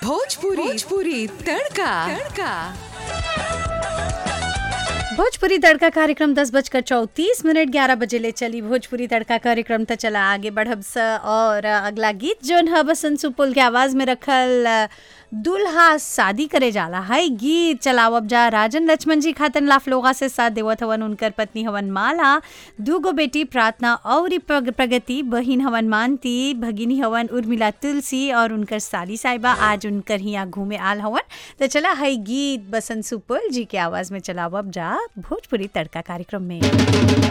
भोजपुरी भोजपुरी तड़का तड़का भोजपुरी तड़का कार्यक्रम दस बजकर चौतीस मिनट ग्यारह बजे ले चली भोजपुरी तड़का कार्यक्रम त चला आगे बढ़ब स और अगला गीत जोन ह बसंत सुपुल के आवाज में रखल अ, दुल्हा शादी करे जाला है गीत चलावब जा राजन लक्ष्मण जी खातन लाफलोगा से साथ देवत हवन उनकर पत्नी हवन माला दूगो बेटी प्रार्थना और प्रग- प्रगति बहिन हवन मानती भगिनी हवन उर्मिला तुलसी और उनकर साली साहिबा आज उनकर हिया घूमे आल हवन तो चला है गीत बसंत सुपुल जी के आवाज में चलावब जा भोजपुरी तड़का कार्यक्रम में